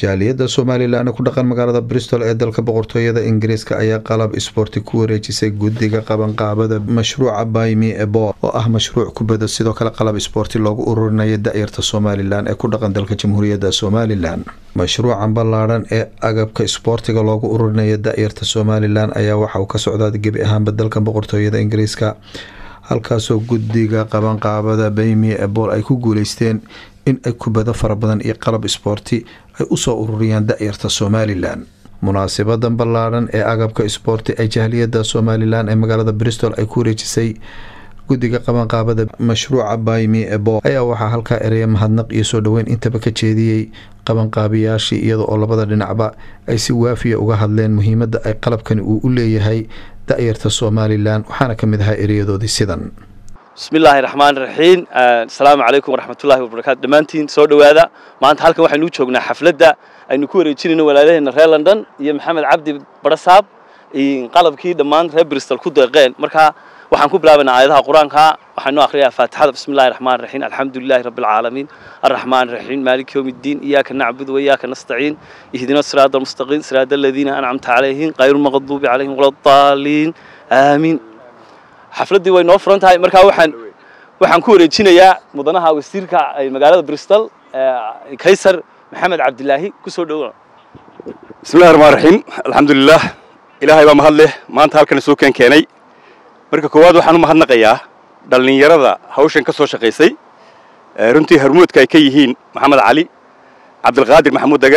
jaaliyadda somalilan ku dhaqan magaalada bristol ee dalka boqortooyada ingiriiska ayaa qalab isboorti ku wareejisay guddiga qabanqaabada mashruuca baymi ebo oo ah mashruuc kubada sidoo kale qalab isboorti loogu ururinaya da-yarta somalilan ee ku dhaqan dalka jamhuuriyadda somalilan mashruucan ballaadhan ee agabka isboortiga loogu ururinaya da-yarta somalilan ayaa waxa uu ka socdaa gebi ahaanba dalka boqortooyada ingiriiska halkaasoo guddiga qabanqaabada baymi ebol ay ku guuleysteen in ay kubado fara badan iyo qalab isboorti ay usoo ururiyaan da-yarta somalilan munaasibadan ballaadhan ee agabka isboorti ee jahliyadda somalilan ee magaalada bristol ay ku wareejisay guddiga qabanqaabada mashruuca baymi ebo ayaa waxaa halkaa ereya mahadnaq iyo soo dhoweyn intaba ka jeediyey qabanqaabiyaashii iyada oo labada dhinacba ay si waafiya uga hadleen muhiimadda ay qalabkani uu u leeyahay da-yarta somalilan waxaana ka mid ahaa ereyadoodii sidan bismi illaahi raxmaan raxiim asalaamu calaykum waraxmatullahi wabarakaatu dhammaantiin soo dhowaada maanta halkan waxaynu u joognaa xafladda aynu ku wareejinayno walaalaheenna reer london iyo maxamed cabdi barasaab qalabkii dhammaan reer bristol ku deeqeen markaa waxaan ku bilaabaynaa aayadaha qur-aanka waxaanu akhriyaa faatixada bismi illahi raxmaan raxiim alxamdu lilahi rabbi alcaalamiin arraxmaan raxiim maaliki yowmi ddiin iyaaka nacbudu waiyaaka nastaciin ihdina siraada almustaqiim siraada aladiina ancamta calayhim qayru lmaqduubi calayhim wala daaliin aamiin xafladdii way noo furan tahay markaa waxaan waxaan ku wareejinayaa mudanaha wasiirka magaalada bristol kaysar maxamed cabdilaahi kusoo dhowo bismillahi raxmaan raxiim alxamdulilah ilaahay baa mahad leh maanta halkan isoo keen keenay marka koowaad waxaan u mahadnaqayaa dhallinyarada hawshan ka soo shaqaysay runtii harmuudka ay ka yihiin maxamed cali cabdilqaadir maxamuud dage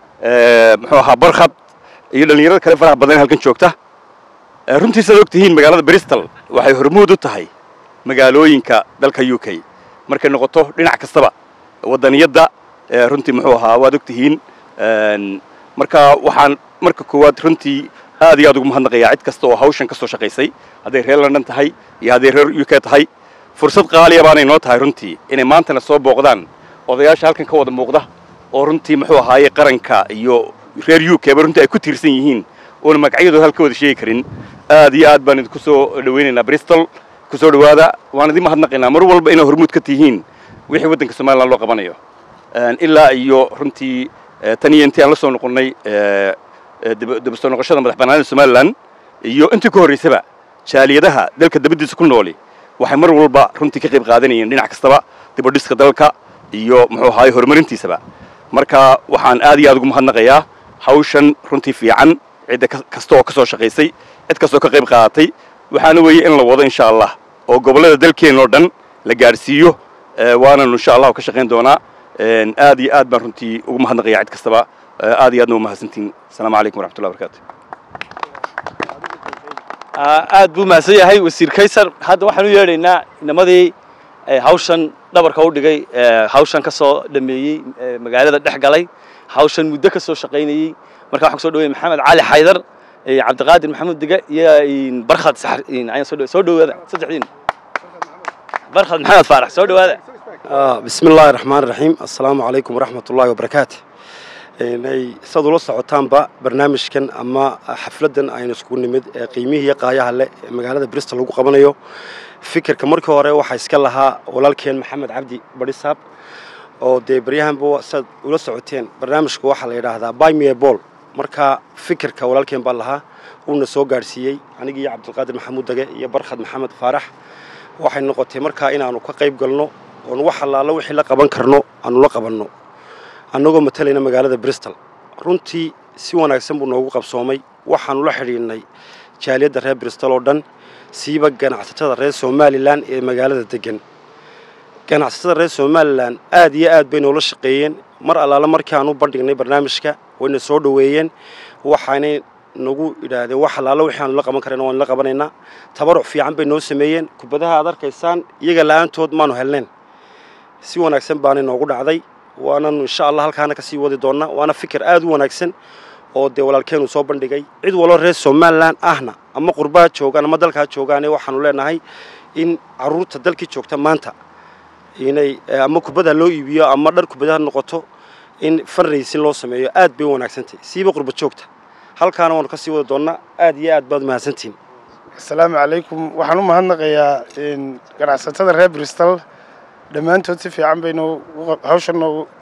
muxuu ahaa barkhad iyo dhallinyarada kale faraha badan ee halkan joogta runtii sidaad og tihiin magaalada bristol waxay hormuud u tahay magaalooyinka dalka u k markay noqoto dhinac kastaba waddaniyadda runtii muxuu ahaa waad og tihiin marka waxaan marka koowaad runtii aad iyo aad ugu mahadnaqayaa cid kasta oo hawshan ka soo shaqaysay hadday reer london tahay iyo hadday reer u k tahay fursad qaaliya baanay noo tahay runtii inay maantana soo booqdaan odayaasha halkan ka wada muuqda oo runtii muxuu ahaaye qaranka iyo reer u k ba runtii ay ku tiirsan yihiin oona magacyadooda halka wada sheegi karin aad iyo aad baan idinku soo dhawaynaynaa bristol ku soo dhowaada waan idin mahadnaqaynaa mar walba inaa hormuud ka tihiin wixii waddanka somalilan loo qabanayo ilaa iyo runtii tan iyo intii aan la soo noqonnay daba soo noqoshada madax bannaanida somalilan iyo intii ka horraysaba jaaliyadaha dalka dabaddiisa ku nooli waxay mar walba runtii ka qayb qaadanayeen dhinac kastaba dibadhiska dalka iyo muxuu ahaaye horumarintiisaba marka waxaan aad iyo aad ugu mahadnaqayaa hawshan runtii fiican cidda kasta oo ka soo shaqaysay cid kastoo ka qayb qaadatay waxaana weeye in la wado insha allah oo gobollada dalkeenna oo dhan la gaadhsiiyo waananu insha allahu ka shaqayn doonaa aad iyo aad baan runtii ugu mahadnaqaya cid kastaba aad iyo aadna u mahadsantiin asalaamu calaykum waraxmatullahi barakatu aad buu mahadsan yahay wasiir kaysar hadda waxaan u yeedhaynaa inamadii hawshan dhabarka u dhigay hawshan ka soo dhameeyey magaalada dhex galay hawshan muddo ka soo shaqaynayey marka waxaan kusoo dhawaya maxamed cali xaydar cabdiqaadir maxamuud dige iyo barkhad soo dhawaada saddexdiin barkhad maxamed faarax soo dhawaada bismi illaahi raxmaan raxiim assalaamu calaykum waraxmat ullahi wabarakaatu saad ula socotaanba barnaamijkan ama xafladdan aynu isku nimid ee qiimihii iyo qaayaha leh ee magaalada bristol lagu qabanayo fikirka markii hore waxaa iska lahaa walaalkeen maxamed cabdi badisaab oo dee baryahanba saad ula socoteen barnaamijku waxaa la yidhaahdaa bymie ball marka fikirka walaalkeen baa lahaa uuna soo gaadhsiiyey anigii iyo cabdilqaadir maxamuud dage iyo barkhad maxamed faarax waxay noqotay markaa inaannu ka qayb galno oon wax allaala wixii la qaban karno aanu la qabanno annagoo matalayna magaalada bristol runtii si wanaagsan buu noogu qabsoomay waxaannu la xidhiidhnay jaaliyadda reer bristol oo dhan siiba ganacsatada reer somalilan ee magaalada deggan ganacsatada reer somalilan aad iyo aad bay noola shaqeeyeen mar allaala markii aan u bandhignay barnaamijka wayna soo dhoweeyeen waxaanay nagu idhaahdeen wax allaala wixii aanu la qaban karayna waanu la qabanaynaa tabaruc fiican bay noo sameeyeen kubadaha aad arkaysaan iyaga la'aantood maanu helnayn si wanaagsan baanay noogu dhacday waananu insha allah halkaana ka sii wadi doonnaa waana fikir aad u wanaagsan oo dee walaalkeenuu soo bandhigay cid waloo reer somalilan ahna ama qurbaha joogaan ama dalkaa joogaane waxaanu leenahay in carruurta dalkii joogta maanta inay ama kubada loo iibiyo ama dhar kubadaha noqoto in fanraysin loo sameeyo aad bay u wanaagsantahay siiba qurba joogta halkaana waanu ka sii wadi doonnaa aad iyo aad baad mahadsantihin asalaamu calaykum waxaan u mahadnaqayaa ganacsatada reer bristol dhammaantood si fiican baynu hawshan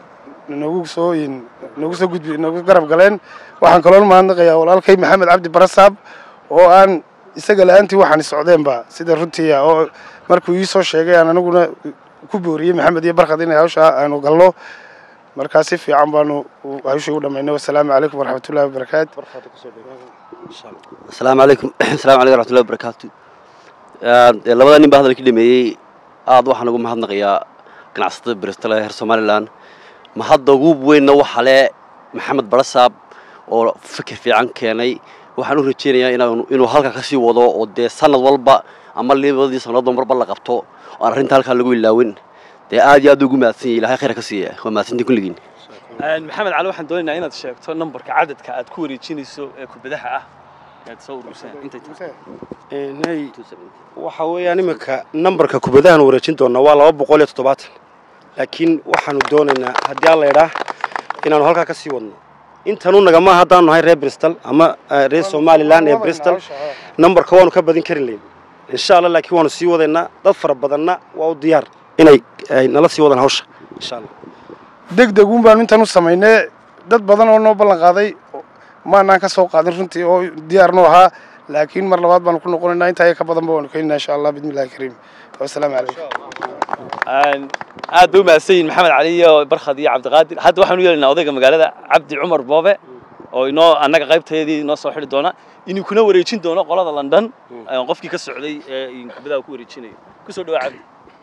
noogu soo noogu soo gudbi noogu garab galeen waxaan kaloon mahadnaqayaa walaalkay maxamed cabdi barasaab oo aan isaga la-aantii waxaan socdeenba sida runtiia oo markuu ii soo sheegay aan aniguna ku booriyey maxamed iyo barkhad inay hawshaa aanu galno markaa si fiican baanu hawshii u dhammaynay wasalaamu calaykum waraxmatullahi wabarakaatu asalaamu calaykum asalamu calaykum raxmatullahi wabarakaatu labada nin baa hadalka dhameeyey aad waxaan ugu mahadnaqayaa ganacsatada bristol ee reer somalilan mahadda ugu weynna waxa le maxamed barasaab oo fikir fiican keenay waxaan u rajaynayaa inuu halka ka sii wado oo dee sanad walba ama labadii sannadood marba la qabto oan arrinta halkaa lagu ilaawin dee aad iyo aad ugu mahadsan yahay ilahay khayr ka siiya waa mahadsantii kulligiin maxamed cali waxaan doonaynaa inaad sheegto nambarka cadadka aad ku wareejinayso ee kubadaha ah aad soo ururseen intay tahay waxa weeyaan iminka nambarka kubadahan wareejin doonaa waa laba boqol iyo toddobaatan laakiin waxaanu doonaynaa haddii alla idhaah inaanu halkaa ka sii wadno intanu nagama haddaanu nahay reer bristol ama reer somalilan ee bristol nambarka waanu ka badin kari layn insha allah laakiin waanu sii wadaynaa dad fara badanna waa u diyaar inay nala sii wadaan hawsha insha allah deg deg uun baanu intaan u samaynay dad badan oo noo ballan qaaday maanaan ka soo qaadin runtii oo diyaarnu ahaa laakiin mar labaad baanu ku noqonaynaa intaa ka badanba waanu keeninaa insha allah bismillahi kariim wasalaamu calaykum aad bay u mahadsan yihin maxamed cali iyo barkhad iyo cabdiqaadir hadda waxaan u yeelinaa odayga magaalada cabdi cumar boobe oo inoo annaga qaybteedii inoo soo xidhi doona inuu kuna wareejin doono qolada london qofkii ka socday ee kubadaha ku wareejinayo kusoo dhawaa cabdi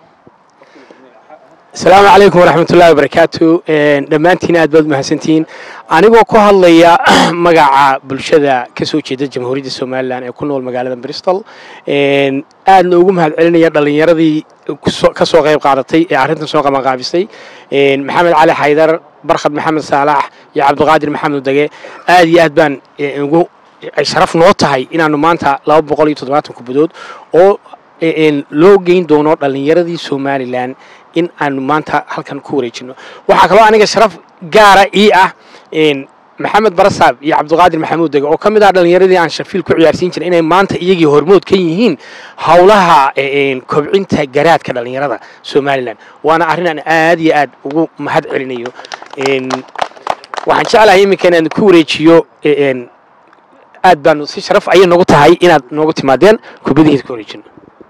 asalaamu calaykum waraxmatullahi wabarakaatu dhammaantiin aad baad mahadsantihiin anigoo ku hadlaya magaca bulshada ka soo jeeda jamhuuriyadda somalilan ee ku nool magaalada bristol aadna ugu mahad celinaya dhallinyaradii ka soo qayb qaadatay ee arrintan soo qabanqaabisay maxamed cali xaydar barkhad maxamed saalax iyo cabdiqaadir maxamed dage aad iyo aad baan ugu ay sharaf noo tahay inaanu maanta laba boqol iyo toddobaatan kubadood oo loo geyn doono dhallinyaradii somalilan in aanu maanta halkan ku wareejino waxaa kaloo aniga sharaf gaara ii ah maxamed barasaab iyo cabdiqaadir maxamuud dege oo ka mid ah dhallinyaradii aan shafiil ku ciyaarsiin jiray inay maanta iyagii hormood ka yihiin howlaha kobcinta garaadka dhallinyarada somalilan waana arrin aan aad iyo aad ugu mahad celinayo waxaan jeclahay iminka inaan ku wareejiyo aad baanu si sharaf ayay noogu tahay inaad noogu timaadeen kubadihiisa ku wareejino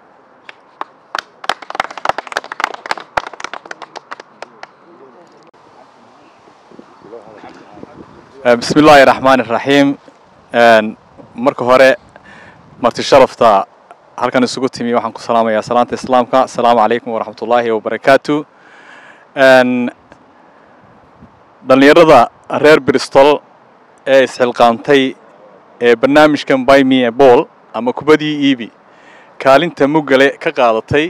bismi illaahi raxmaani raxiim marka hore marti sharafta halkan isugu timi waxaan ku salaamayaa salaanta islaamka asalaamu calaykum waraxmat ullaahi wabarakaatu dhallinyarada reer bristol ee isxilqaantay ee barnaamijkan byme a ball ama kubadii iibi kaalinta muggale ka qaadatay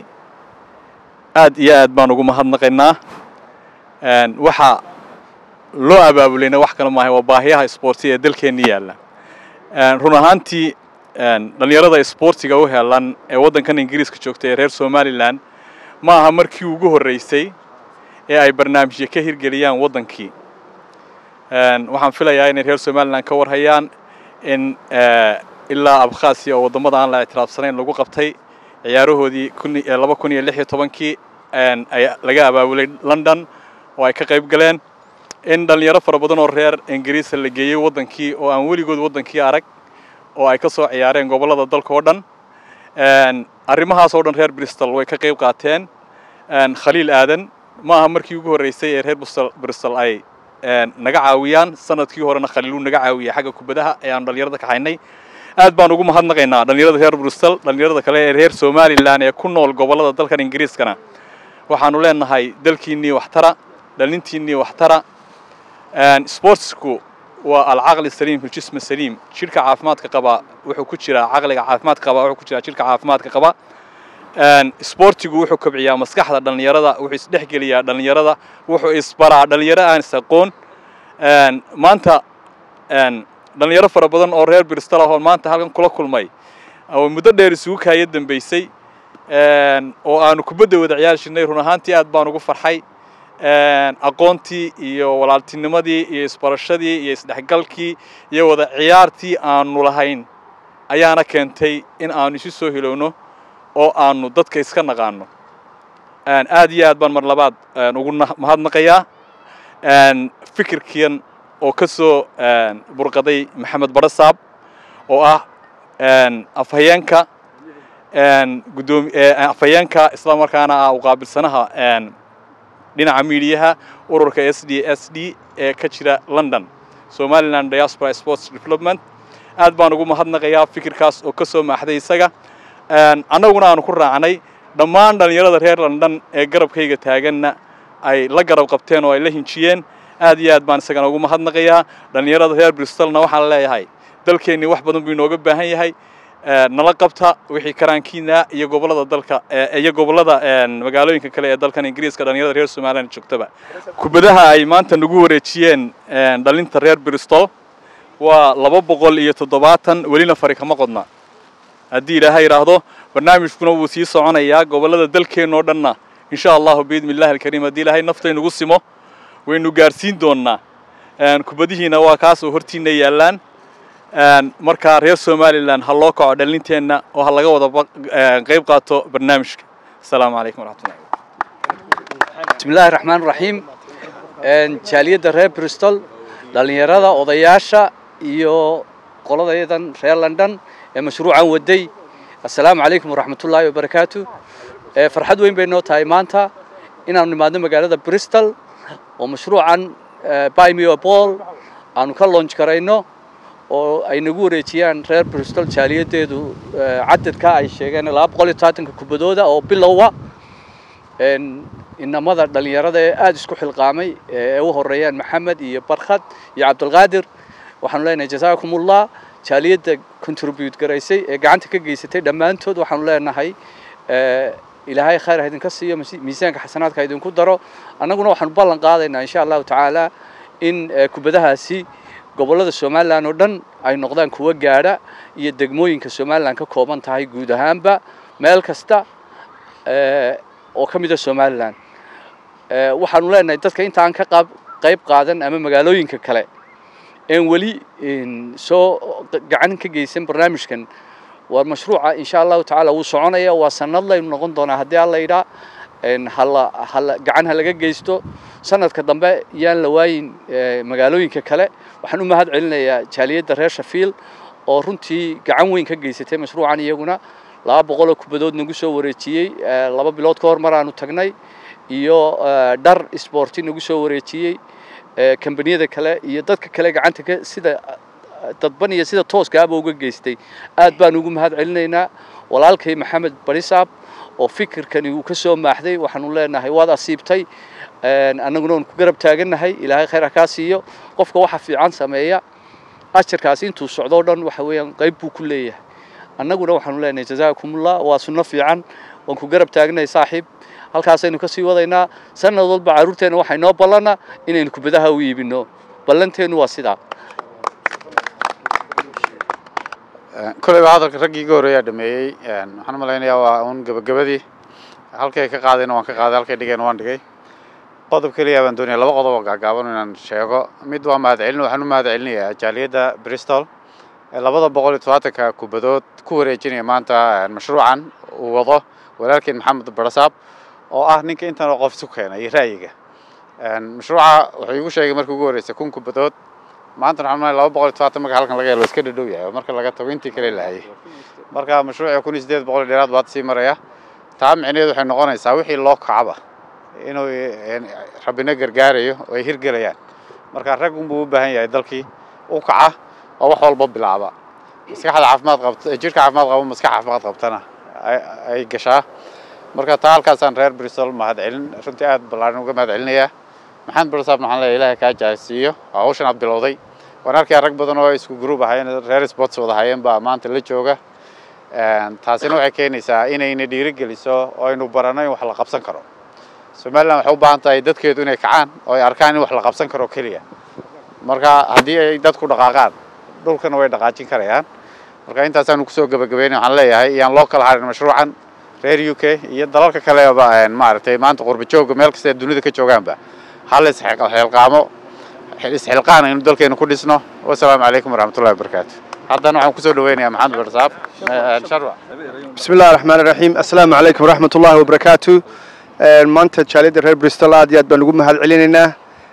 aad iyo aad baan ugu mahadnaqaynaa waxaa loo abaabulayna wax kale maahay waa baahiyaha isboortiga ee dalkeenna yaalla run ahaantii dhallinyarada isboortiga u helan ee waddankan ingiriiska joogta ee reer somalilan ma aha markii ugu horreysay ee ay barnaamijyo ka hirgeliyaan waddankii waxaan filayaa inay reer somalilan ka warhayaan in ilaa abkhasiya oo waddamada aan la ictiraafsanayn lagu qabtay ciyaarahoodii laba kun iyo lix iyo tobankii laga abaabulay london oo ay ka qayb galeen in dhallinyaro fara badan oo reer ingiriisa la geeyey waddankii oo aan weligood waddankii arag oo ay ka soo ciyaareen gobollada dalka oo dhan arrimahaas oo dhan reer bristol way ka qayb qaateen khaliil aadan ma aha markii ugu horreysay ee reer bristol ay naga caawiyaan sanadkii horena khaliiluu naga caawiyay xagga kubadaha ee aanu dhallinyarada kaxaynay aad baan ugu mahadnaqaynaa dhallinyarada reer bristol dhallinyarada kale ee reer somalilan ee ku nool gobollada dalkan ingiriiskana waxaanu leenahay dalkiinnii waxtara dhalintiinnii waxtara sportsku waa alcaqli saliim fi jism saliim jidhka caafimaadka qaba wuxuu ku jiraa caqliga caafimaadka qaba wuxuu ku jiraa jidhka caafimaadka qaba sportigu wuxuu kobciyaa maskaxda dhallinyarada wuxuu isdhexgeliyaa dhallinyarada wuxuu isbaraa dhallinyaro aan is aqoon maanta dhallinyaro fara badan oo reer bristol ah oo maanta halkan kula kulmay oo muddo dheer isugu kaaya dambeysay oo aanu kubadda wada ciyaari jirnay run ahaantii aad baan ugu farxay aqoontii iyo walaaltinimadii iyo isbarashadii iyo isdhexgalkii iyo wada ciyaartii aanu lahayn ayaana keentay in aanu isu soo hilowno oo aanu dadka iska naqaano aad iyo aad baan mar labaad ugu mahadnaqayaa fikirkian oo ka soo burqaday maxamed barasaab oo ah afhayeenka gudoomi afhayeenka isla markaana ah uqaabilsanaha dhinaca miidiyaha ururka s d s d ee ka jira london somaliland diaspora sports development aad baan ugu mahadnaqayaa fikirkaas oo ka soo maaxday isaga annaguna aanu ku raacnay dhammaan dhallinyarada reer london ee garabkayga taaganna ay la garab qabteen oo ay la hinjiyeen aad iyo aad baan isagana ugu mahadnaqayaa dhallinyarada reer bristolna waxaan leeyahay dalkeennii wax badan buu inooga baahan yahay nala qabta wixii karaankiina iyo gobolada dalka iyo gobolada magaalooyinka kale ee dalkan ingiriiska dhallinyarada reer somaliland joogtaba kubadaha ay maanta nagu wareejiyeen dhalinta reer bristol waa laba boqol iyo toddobaatan welina fari kama qodna haddii ilaahay yidhaahdo barnaamijkuna wuu sii soconayaa gobolada dalkeenna oo dhanna insha allahu biidni illahi alkariim haddii ilaahay naftaynugu simo waynu gaarsiin doonnaa kubadihiina waa kaas oo hortiina yaallaan markaa reer somalilan ha loo kaco dhalinteenna oo ha laga wada qayb qaato barnaamijka asalaamu calaykum waraxmatullahi bismillahi raxmaan raxiim jaaliyadda reer bristol dhallinyarada odayaasha iyo qoladayadan reer london ee mashruucan waday assalaamu calaykum waraxmatullaahi wabarakaatu farxad weyn bay noo tahay maanta inaanu nimaadno magaalada bristol oo mashruucan bymeo ball aanu ka loonj garayno oo ay nagu wareejiyaan reer bristol jaaliyadeedu cadadka ay sheegeen laba boqol iyo tobaatanka kubadooda oo bilowa inamada dhallinyarada ee aada isku xilqaamay ee u horeeyaan maxamed iyo barkhad iyo cabdulqaadir waxaanu leenahay jasaakumullah jaaliyadda contribute garaysay ee gacanta ka geysatay dhammaantood waxaanu leenahay ilaahay khayr ha idinka siiyo miisaanka xasanaadka ha idinku daro annaguna waxaanu ballan qaadaynaa insha allahu tacaala in kubadahaasi gobollada somalilan oo dhan ay noqdaan kuwa gaadha iyo degmooyinka somalilan ka kooban tahay guud ahaanba meel kasta oo ka mida somalilan waxaanu leenahay dadka intaan ka qaab qayb qaadan ama magaalooyinka kale een weli soo gacan ka geysan barnaamijkan waa mashruuca insha allahu tacaala wuu soconaya waa sanad laynu noqon doonaa haddii alla yidhaa hala hala gacan ha laga geysto sanadka dambe yaan la waayin magaalooyinka kale waxaan u mahad celinayaa jaaliyadda reer shafiil oo runtii gacan weyn ka geysatay mashruucan iyaguna laba boqoloo kubadood nagu soo wareejiyey laba bilood ka hor mar aanu tagnay iyo dhar isboorti nagu soo wareejiyey kambaniyada kale iyo dadka kale gacanta ka sida dadban iyo sida tooskaaba uga geystay aad baan ugu mahad celinaynaa walaalkay maxamed barisaab oo fikirkani uu ka soo maaxday waxaanu leenahay waad asiibtay annaguna waan ku garab taagannahay ilaahay khayr ha kaa siiyo qofka waxa fiican sameeya ajarkaasi intuu socdo o dhan waxa weeyaan qayb buu ku leeyahay annaguna waxaanu leenahay jazaakumullah waa sunno fiican waan ku garab taagnahay saaxiib halkaasaynu ka sii wadaynaa sanad walba carruurteenna waxay noo ballana inaynu kubadaha u iibino ballanteennu waa sidaa koleyba hadalka raggii iga horreeyaa dhameeyey waxaan u malaynayaa waa uun gebagabadii halkay ka qaadayna waan ka qaaday halkay dhigayna waan dhigay qodob keliya baan doonaya laba qodob oo gaagaaban inaan sheego mid waa mahadcelin waxaan u mahad celinayaa jaaliyadda bristol ee labada boqol iyo tobaatanka kubadood ku wareejinaya maanta mashruucan uu wado walaalkeen maxamed barasaab oo ah ninka intan oo qof isu keenay ra'yiga mashruuca wuxuu igu sheegay markii ugu horreysay kun kubadood maanta waxaan maay laba boqol iyo tobaatan marka halkan laga helo iska dhadhow yahay oo marka laga tago intii kale lahayay marka mashruuca kun iyo siddeed boqol dheeraad baad sii maraya taa micneheedu waxay noqonaysaa wixii loo kacaba inuu rabbina gargaarayo oo ay hirgelayaan marka rag unbuu u baahan yahay dalkii u kaca oo wax walba bilaaba maskaxda caafimaad qabta jirka caafimaad qabo maskax caafimaad qabtana ay gashaa marka taa halkaasaan reer bristol mahad celin runtii aad ballaaran uga mahad celinayaa maxamed barsaabna waxaan leeyahay ilaahay kaa jaasiiyo oo hawshan aad bilowday waan arkayaa rag badan oo isku group ahayn reer sports wada hayeen baa maanta la jooga taasina waxay keenaysaa inayna dhiirigeliso oo aynu baranno in wax la qabsan karo somaliland waxay u baahan tahay dadkeedu inay kacaan oo ay arkaan in wax la qabsan karo keliya marka haddii ay dadku dhaqaaqaan dhulkana way dhaqaajin karayaan marka intaasaanu kusoo gebagabeynay waxaan leeyahay iyaan loo kala harin mashruucan reer u k iyo dalalka kaleba maaragtay maanta qurba jooga meel kasta ee dunida ka joogaanba hal isxilqaamo isxilqaan aynu dalkeenu ku dhisno wasalaamu calaykum waraxmatullahi wabarakaatu haddana waxaan kusoo dhaweynayaa maxamed barsaab sharwa بسم الله الرحمن الرحيم السلام عليكم ورحمة الله وبركاته maanta jaaliyadda reer bristol aad iyo aad baan ugu mahad celinaynaa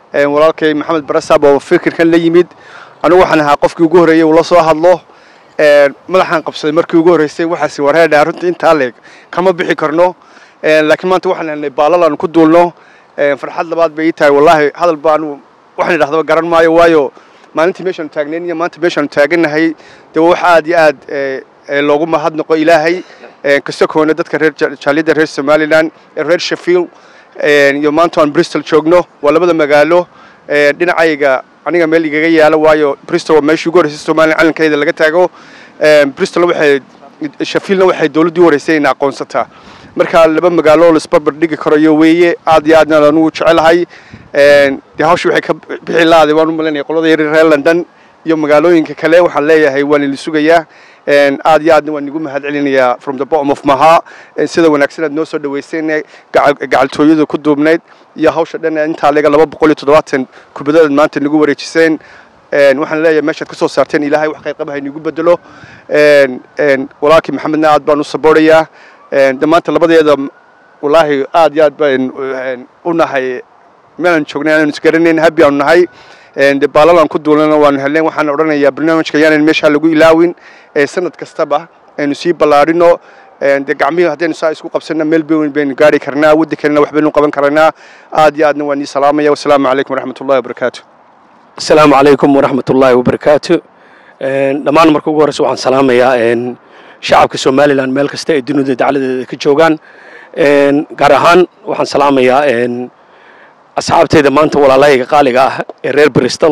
walaalkay maxamed barasab oo fikirkan la yimid anigu waxaan ahaa qofkii ugu horreeyey uu la soo hadlo madaxaan qabsaday markii ugu horreysay waxaasi wareedhaa runtii intaa leeg kama bixi karno laakiin maanta waxaan helnay baalal aan ku duulno farxad labaad bay ii tahay wallaahi hadal baanu waxaan idhahdaba garan maayo waayo maalintii meeshaanu taagnayn iyo maanta meeshaanu taagannahay dee wax aad iyo aad loogu mahadnaqo ilaahay kasakoona dadka reer jaaliyadda reer somalilan ee reer sheffield iyo maanta aan bristol joogno waa labada magaalo dhinacayga aniga meel igaga yaalo waayo bristol waa meeshii ugu horreysay somalilan calankeeda laga taago bristolna waxay sheffieldna waxay dowladdii u horreysay ina aqoonsataa marka laba magaalo oo laisbarbar dhigi karayo weeye aad iyo aadna anugu jecelahay dee hawsha waxay ka bixi laaday waan u malinaya qolada yar reer london iyo magaalooyinka kale waxaan leeyahay waan idin sugayaa aad iyo aadna waan igu mahad celinayaa from the bottom of maha sida wanaagsan aad noo soo dhaweyseen gacaltooyada ku duubnayd iyo hawsha dhan intaa leega laba boqol iyo toddobaatan kubadadood maanta nagu wareejiseen waxaan leeyahay meeshaad ka soo saarteen ilaahay wax qayrqaba haynigu bedelo walaalkii maxamedna aad baan u saboorayaa de maanta labadeeda wallaahi aad iyo aad baan u nahay meelaan joognay aanan isgaranayn habi aanu nahay de baalalaan ku duulana waanu helnay waxaan odhanayaa barnaamijka yaanan meeshaa lagu ilaawin sanad kastaba aynu sii ballaarino de gacmihii haddaynu saa isku qabsanna meel weyn baynu gaari karnaa waddankeennana wax baynu qaban karanaa aad iyo aadna waan ii salaamaya wasalaamu calaykum waraxmat ullahi wabarakaatu asalaamu calaykum waraxmat ullaahi wabarakaatu dhammaan marka ugu horreysa waxaan salaamayaa shacabka somalilan meel kasta ay dunida dacladeeda ka joogaan gaar ahaan waxaan salaamayaa asxaabtayda maanta walaalahayga qaaliga ah ee reer bristol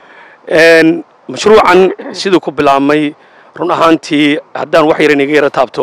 mashruucan siduu ku bilaabmay run ahaantii haddaan wax yaran iga yara taabto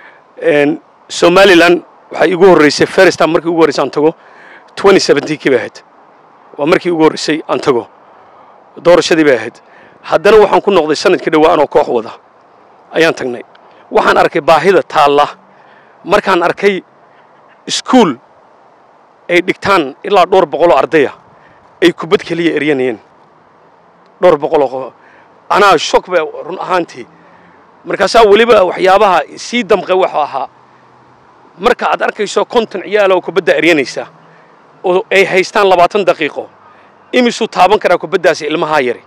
somalilan waxay igu horreysay first time markii ugu horreysay aan tago twenty seventeenkii bay ahayd waa markii ugu horreysay aan tago doorashadii bay ahayd haddana waxaan ku noqday sanadkii dhowaa anoo koox wada ayaan tagnay waxaan arkay baahida taalla markaan arkay iskuul ay dhigtaan ilaa dhowr boqoloo ardaya ay kubad keliya eryanayeen dhowr boqoloo qof anaa shok ba run ahaantii markaasaa weliba waxyaabaha sii damqay waxuu ahaa marka aad arkayso konton ciyaal oo kubadda eryanaysa oo ay haystaan labaatan daqiiqo imisuu taaban karaa kubaddaasi ilmahaa yari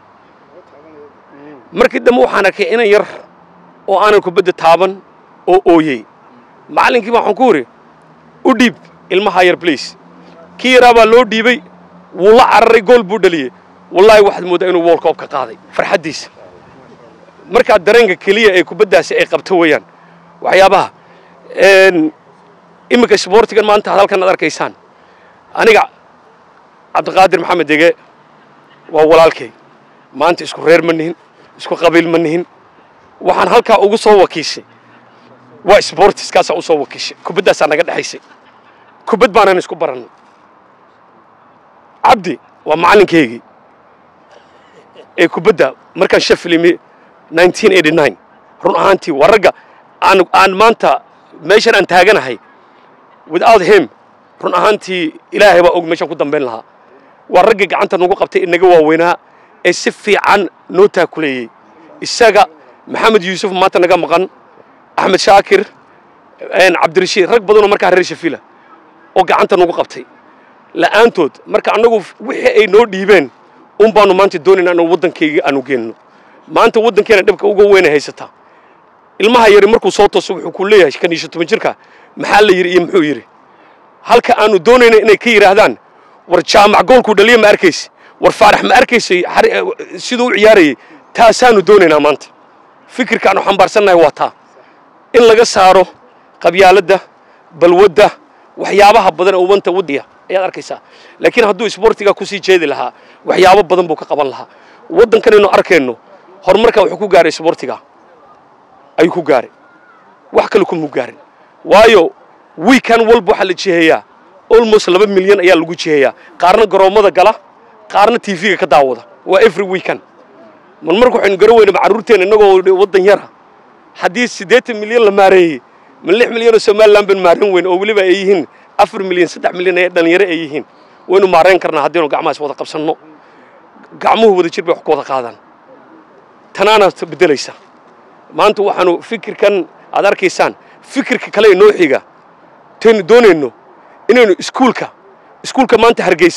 markii dambe waxaan arkay inan yar oo aanan kubadda taaban oo ooyey macallinkii baa waxaan ku idhi u dhiib ilmahaa yar bliis kii yaraa baa loo dhiibay wuu la cararay gool buu dhaliyey wallaahi waxaad mooddaa inuu wool koob ka qaaday farxaddiisa markaa dareenka keliya ee kubaddaasi ay qabto weeyaan waxyaabaha iminka sboortigan maanta halkan aad arkaysaan aniga cabdiqaadir maxamed dege waa walaalkay maanta isku reer ma nihin isku qabiil ma nihin waxaan halkaa ugu soo wakiishay waa sboortiskaasaa usoo wakiishay kubaddaasaa naga dhexaysay kubad baanan isku barannay cabdi waa macalinkaygii ee kubadda markaan shafilimi run ahaantii waa ragga aan aan maanta meeshan aan taaganahay without him run ahaantii ilaahay baa og meeshaan ku dambayn lahaa waa ragga gacanta nagu qabtay inaga waaweynaa ee si fiican noo taakuleeyey isaga maxamed yuusuf maanta naga maqan axmed shaakir cabdirashiid rag badanoo markaa reer shafila oo gacanta nagu qabtay la'aantood marka annagu wixii ay noo dhiibeen un baanu maanta doonayna inuu waddankayga aanu geenno maanta waddankeena dhibka uga weyna haysataa ilmaha yari markuu soo tooso wuxuu ku leeyahay kan iyo toban jirka maxaa la yidhi iyo muxuu yidhi halka aanu doonayna inay ka yidhaahdaan war jaamac goolkuu dhaliya ma arkaysi war faarax ma arkaysay siduu u ciyaarayay taasaanu doonaynaa maanta fikirkaanu xambaarsannahay waa taa in laga saaro qabyaaladda balwadda waxyaabaha badan ee umanta waddiya ayaad arkaysaa laakiin hadduu isboortiga kusii jeedi lahaa waxyaabo badan buu ka qaban lahaa waddankanaynu arkayno horumarka wuxuu ku gaaray isboortiga ayuu ku gaaray wax kale kuma gaarin waayo wiikan walba waxaa la jiheeyaa almost laba milyan ayaa lagu jiheeyaa qaarna garoommada gala qaarna tv-ga ka daawada waa every weekend mar marka waxaynu garan weyna carruurteena innagoo waddan yara haddii siddeetan milyan la maareeyey ma lix milyan oo somaliland baynu maarayn weyn oo weliba ay yihiin afar milyan saddex milyan ee dhallinyaro ay yihiin waynu maarayn karnaa haddaynu gacmahaas wada qabsanno gacmuhu wada jir bay wax ku wada qaadaan tanaana beddelaysa maanta waxaanu fikirkan aad arkaysaan fikirka kale inoo xiga taynu doonayno inaynu iskuulka iskuulka maanta hargeysa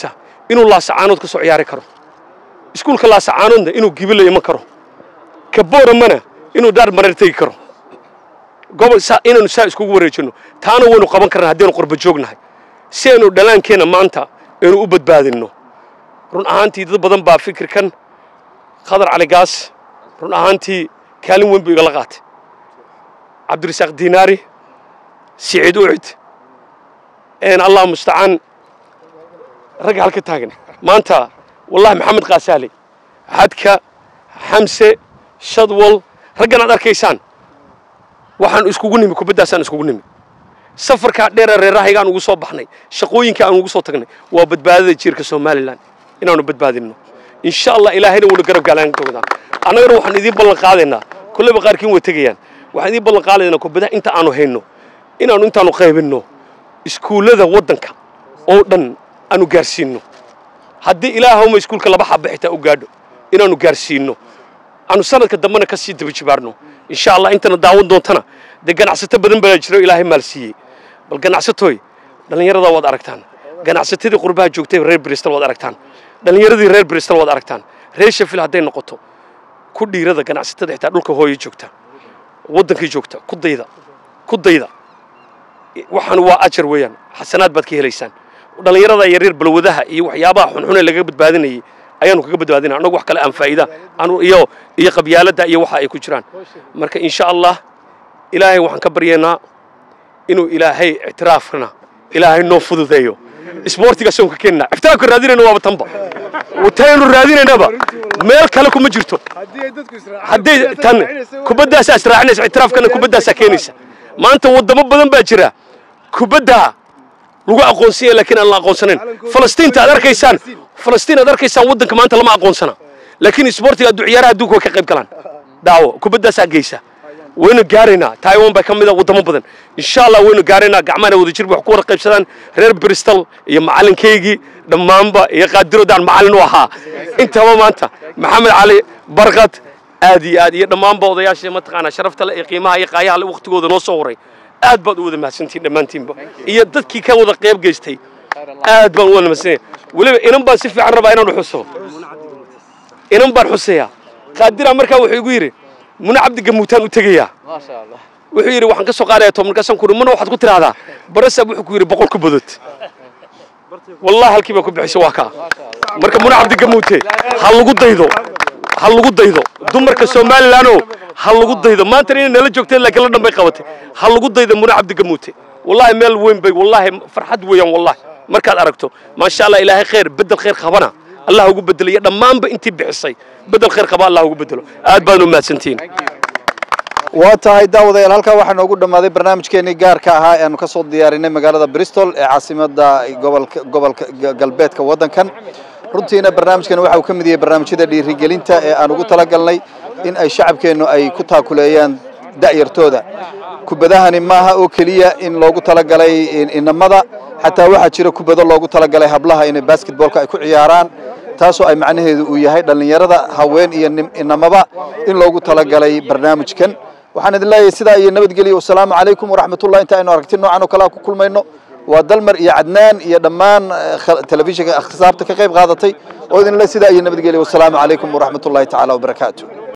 inuu laasacaanood ka soo ciyaari karo iskuulka laasacaanoodna inuu gibila iman karo ka booramana inuu daar mareer tegi karo gobol saa inaanu saa iskugu wareejinno taana waynu qaban karnaa haddaynu qurba joognahay si aynu dhalaankeenna maanta aynu u badbaadinno run ahaantii dad badan baa fikirkan khadar cali gaas run ahaantii kaalin weyn buu igala qaatay cabdirasaaq diinaari siciid ucid een allah mustacaan ragga halka taagan maanta wallahi maxamed kaasaale xadka xamse shadwal raggan aad arkaysaan waxaan iskugu nimi kubaddaasaan iskugu nimi safarkaa dheera reerahaygaan ugu soo baxnay shaqooyinka aan ugu soo tagnay waa badbaadada jiirka somalilan inaanu badbaadinno insha allah ilaahayna wuuna garab gaalaan doonaa annagana waxaan idiin ballan qaadaynaa kolleyba qaarkiin way tegayaan waxaan idiin ballan qaadaynaa kubadaha inta aanu hayno inaanu intaanu qaybinno iskuullada waddanka oo dhan aanu gaarsiinno haddii ilaahawma iskuulka laba xaba xitaa u gaadho inaanu gaarsiinno aanu sanadka dambena ka sii daba jibaarno insha allah intana daawan doontana dee ganacsato badan baa jiro ilaahay maal siiyey bal ganacsatooy dhallinyarada waad aragtaan ganacsatadii qurbaha joogtay reer bristol waad aragtaan dhallinyaradii reer bristol waad aragtaan reer sheffield hadday noqoto ku dhiirada ganacsatada xitaa dhulka hooyo joogta waddankii joogta ku dayda ku dayda waxaan waa ajar weeyaan xasanaad baad ka helaysaan dhallinyarada yaryar balwadaha iyo waxyaabaha xunxun ee laga badbaadinayay ayaanu kaga badbaadinaa annagu wax kale aan faa'iida anu iyo iyo qabyaaladda iyo waxa ay ku jiraan marka insha allah ilaahay waxaan ka baryaynaa inuu ilaahay ictiraafkana ilaahay noo fududeeyo isboortigaas oon ka keenna ictiraafka raadinayna waaba tanba taynu raadinaynaba meel kale kuma jirto hadday tan kubaddaasaa israacinaysa ictiraafkana kubaddaasaa keenaysa maanta waddamo badan baa jira kubaddaa lagu aqoonsanya laakiin aan la aqoonsanayn falastiinta aad arkaysaan falastiin aad arkaysaan waddanka maanta lama aqoonsana laakiin isboortiga addu ciyaaraha adduunka way ka qayb galaan daawo kubaddaasaa geysa waynu gaaraynaa taiwan baa ka mid a waddamo badan insha allah waynu gaaraynaa gacmahana wada jir wax ku wada qaybsadaan reer bristol iyo macalinkaygii dhammaanba iyo qaadirodaan macallin u ahaa intaba maanta maxamed cali barkad aad iyo aad iyo dhammaanba odayaashii mataqaanaa sharafta le iyo qiimaha iyo qaayaha le waqtigooda noo soo horay aad baad u wada mahadsantihin dhammaantiinba iyo dadkii ka wada qayb geystay aad baan u wada mahadsanaya weliba inan baan si fiican rabaa inaan xuso inan baan xuseeyaa qaadira markaa wuxuu igu yidhi muna cabdi gamuutaan u tegayaa wuxuu yidhi waxaan ka soo qaadaya tobankaasaan ku muna waxaad ku tidhaahdaa barasab wuxuu ku yidhi boqol ku badood wallahi halkii baa ku bixisay waa kaa marka muna cabdi gamuute ha lagu daydo ha lagu daydo dumarka somalilanoo ha lagu daydo maantana inay nala joogteen laakiin la dhanbay qabatay ha lagu daydo muna cabdi gamuute wallahi meel weyn bay wallahi farxad weeyaan wallahi markaad aragto maasha allah ilaahay khayr bedel khayr qabana allah ugu bedelo iyo dhammaanba intii bixisay bedel khayr qaba allah ugu bedelo aad baad u mahadsantihiin waa tahay daawadayaal halkaa waxaa noogu dhammaaday barnaamijkeenii gaarka ahaa ee aanu ka soo diyaarinay magaalada bristol ee caasimadda gobolka gobolka galbeedka waddankan runtiina barnaamijkan waxa uu ka mid yahay barnaamijyada dhiirigelinta ee aan ugu talagalnay in ay shacabkeennu ay ku taakuleeyaan da'yartooda kubadahani maaha oo keliya in loogu talagalay inamada xataa waxaa jira kubado loogu talagalay hablaha inay basketboolka ay ku ciyaaraan taasoo ay macnaheedu uu yahay dhallinyarada haween iyo inamaba in loogu talagalay barnaamijkan waxaan idin leeyahay sidaa iyo nabadgelyo wasalaamu calaykum waraxmatullah inta aynu aragti noocan oo kalea ku kulmayno waa dalmar iyo cadnaan iyo dhammaan telefishinka akhtisaabta ka qayb qaadatay oo idin le sidaa iyo nabadgelyo wasalaamu calaykum waraxmatullahi tacaala wabarakaatu